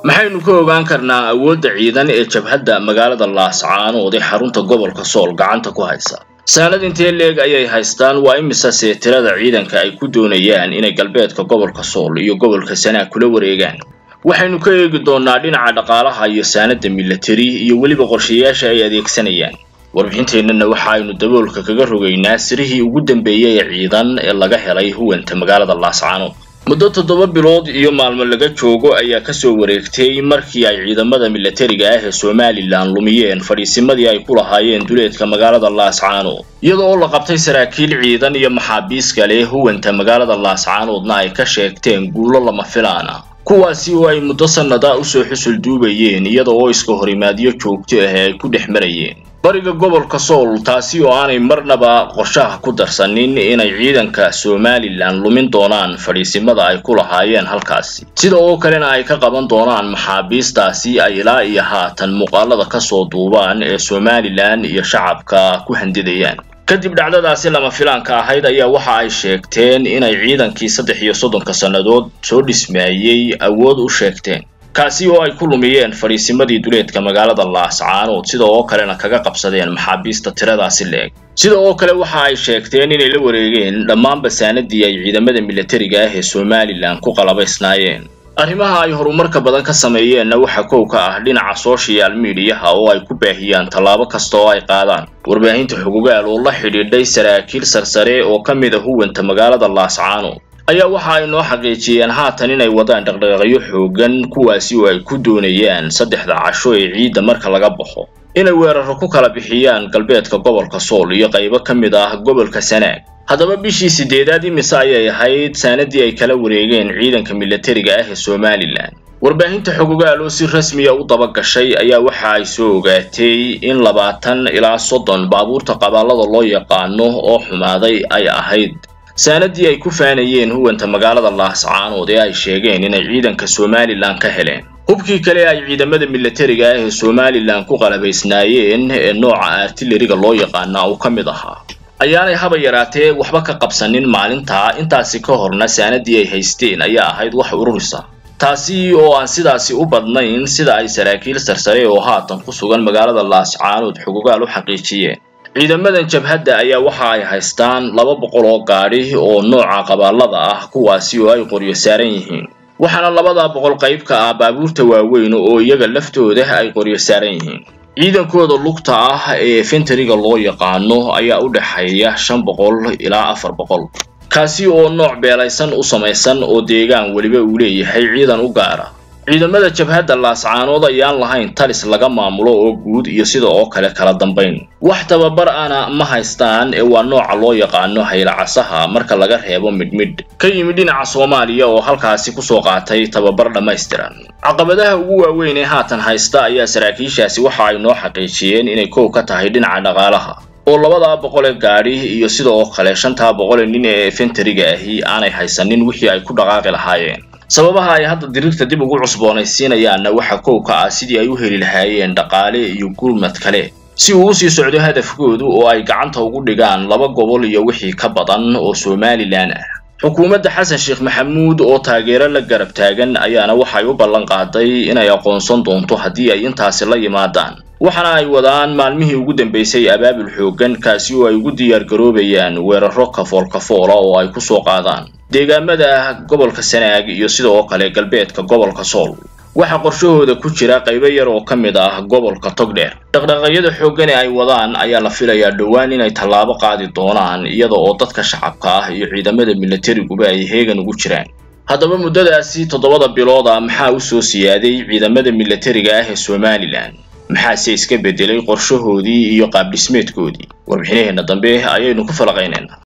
maxaynu ka ogaan karnaa awoodda ciidan ee jabhadda magaalada laascaanood ee xarunta gobolka sool gacanta ku haysa saanad intee leeg ayay haystaan waa imisase tirada ciidanka ay ku doonayaan inay galbeedka gobolka sool iyo gobolka sanaag kula wareegaan waxaynu ka eegi doonnaa dhinaca dhaqaalaha iyo saanadda milatari iyo weliba qorshayaasha ay adeegsanayaan warbixinteennana waxa aynu daboolka kaga rogaynaa sirihii ugu dambeeyey ee ciidan ee laga helay huwanta magaalada laascaanood muddo toddoba bilood iyo maalmo laga joogo ayaa kasoo wareegtay markii ay ciidamada milatariga ah ee somalilan lumiyeen fadhiisimadii ay ku lahaayeen duleedka magaalada laascaanood iyadoo oo la qabtay saraakiil ciidan iyo maxaabiis kale huwanta magaalada laascaanoodna ay ka sheegteen guulo lama filaan ah kuwaasi oo ay muddo sannada usoo xusul duubayeen iyada oo iska horimaadyo joogto ah ay ku dhex marayeen bariga gobolka sool taasi oo aanay marnaba qorshaha ku darsanin inay ciidanka somalilan lumin doonaan fadhiisimada ay ku lahaayeen halkaasi sida oo kalena ay ka qaban doonaan maxaabiistaasi ay ilaa iyo haatan muuqaalada kasoo duubaan ee somalilan iyo shacabka ku handidayaan kadib dhacdadaasi lama filaanka ahayd ayaa waxa ay sheegteen inay ciidankii saddex iyo soddonka sannadood soo dhismaayey awood u sheegteen kaasi oo ay ku lumiyeen fadhiisimadii duleedka magaalada laascaanood sida oo kalena kaga qabsadeen maxaabiista tiradaasi leeg sida oo kale waxa ay sheegteen inay la wareegeen dhammaanba saanadii ay ciidamada milatariga ah ee somalilan ku qalabaysnaayeen arrimaha ay horumarka badan ka sameeyeenna waxa kow ka ah dhinaca social mediaha oo ay ku baahiyaan tallaabo kasta oo ay qaadaan warbaahinta xugugaal oo la xidhiidhay saraakiil sarsare oo ka mid a huwanta magaalada laascaanood ayaa waxa ay noo xaqiijiyeen haatan inay wadaan dhaqdhaqaaqyo xoogan kuwaasi oo ay ku doonayaan saddexda casho ee ciidda marka laga baxo inay weeraro ku kala bixiyaan galbeedka gobolka sool iyo qaybo ka mid ah gobolka sanaag haddaba bishii sideedaad imise ayay ahayd saanadii ay kala wareegeen ciidanka milatariga ah ee somalilan warbaahinta xogogaal oo si rasmiya u dabagashay ayaa waxa ay soo ogaatay in labaatan ilaa soddon baabuurta qabaallada loo yaqaano oo xumaaday ay ahayd saanadii ay ku faanayeen huwanta magaalada laascaanood ee ay sheegeen inay ciidanka somalilan ka heleen hubkii kale ay ciidamada milatariga ah ee somalilan ku qalabaysnaayeen ee nooca artilariga loo yaqaana uu ka mid ahaa ayaanay haba yaraatee waxba ka qabsanin maalintaa intaasi ka horna saanadii ay haysteen ayaa ahayd wax ururisa taasi oo aan sidaasi u badnayn sida ay saraakiil sarsare oo haatan ku sugan magaalada laascaanood xugugaal u xaqiijiyeen ciidamadan jabhadda ayaa waxa ay haystaan laba boqol oo gaadhi oo nooca qabaallada ah kuwaasi oo ay qoryo saaran yihiin waxaana labadaa boqol qayb ka ah baabuurta waaweyn oo iyaga laftooda ay qoryo saaran yihiin ciidankooda lugta ah ee fentariga loo yaqaano ayaa u dhexeeya shan boqol ilaa afar boqol kaasi oo nooc beelaysan u samaysan oo deegaan weliba uu leeyahay ciidan u gaara ciidamada jabhadda laascaanood ayaan lahayn talis laga maamulo oo guud iyo sida oo kale kala dambayn wax tababar ana ma haystaan ee waa nooca loo yaqaano haylacasaha marka laga reebo midhmidh ka yimid dhinaca soomaaliya oo halkaasi kusoo qaatay tababar dhammaystiran caqabadaha ugu waaweyn ee haatan haysta ayaa saraakiishaasi waxa ay noo xaqiijiyeen inay kow ka tahay dhinaca dhaqaalaha oo labadaa boqole gaadhi iyo sida oo kale shantaa boqole nin ee fentariga ahi aanay haysanin wixii ay ku dhaqaaqi lahaayeen sababaha ay hadda diriirta dib ugu cusboonaysiinayaanna waxa kow ka ah sidii ay u heli lahaayeen dhaqaale iyo gurmad kale si uu usii socdo hadafkoodu oo ay gacanta ugu dhigaan laba gobol iyo wixii ka badan oo somalilan ah xukuumadda xasan sheekh maxamuud oo taageero la garab taagan ayaana waxay u ballan qaaday inay aqoonsan doonto haddii ay intaasi la yimaadaan waxaana ay wadaan maalmihii ugu dambeysay abaabul xooggan kaasi oo ay ugu diyaar garoobayaan weeraro kafool kafoola oo ay kusoo qaadaan deegaamada gobolka sanaag iyo sidoo kale galbeedka gobolka sool waxaa qorshahooda ku jira qaybo yar oo ka mid ah gobolka togdheer dhaqdhaqaaqyada xooggan ee ay wadaan ayaa la filayaa dhowaan inay tallaabo qaadi doonaan iyada oo dadka shacabka ah iyo ciidamada milatariguba ay heegan ugu jiraan haddaba muddadaasi toddobada bilood ah maxaa u soo siyaaday ciidamada milatariga ah ee somalilan maxaase iska beddelay qorshahoodii iyo qaabdhismeedkoodii warbixinaheenna dambe ayaynu ku falaqaynaynaa